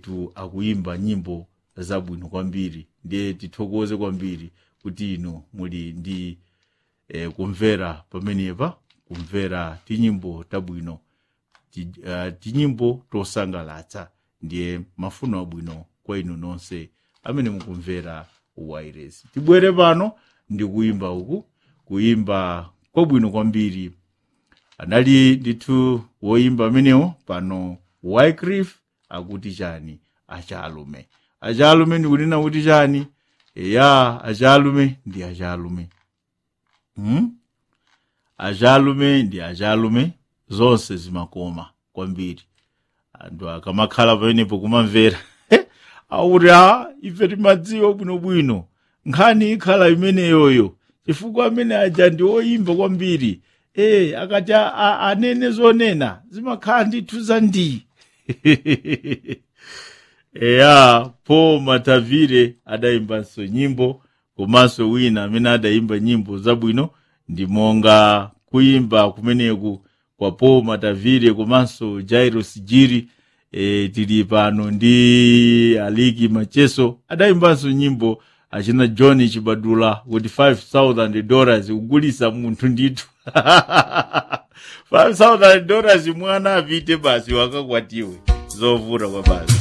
tu akuimba nyimbo zabwino kwambiri ndiye tithokoze kwambiri kuti inu muli ndi eh, kumvera pamenepa kumvera tinyimbo tabwino ti, uh, tinyimbo tosangalatsa ndiye mafuno abwino kwa inu nonse amene mukumvera wairesi tibwere pano ndi kuimba uku kuimba kwabwino kwambiri anali ndithu woimba amenewo pano wycliffe akuti chani achalume achalume ndikunena kuti chani eya achalume ndi achalume hmm? achalume ndi achalume zonse zimakoma kwambiri anthu akamakhala pamenepo kumamvera akuti a ife timadziwa bwinobwino nkhani ikhala imeneyoyo chifukwa amene aja ndi oyimba kwambiri e akati a- a- anene zonena zimakhala ndithu za ndi eya po matavire adayimbanso nyimbo komanso wina amene adayimba nyimbo zabwino ndi monga kuyimba kumeneku kwa po matavire komanso jairos jiri e, tili pano ndi aliki macheso adayimbanso nyimbo achina john chibadula kuti 5000 dollars kugulisa munthu ndithu 5000 dollars mwana apite basi wakakwatiwe zovuta kwa basi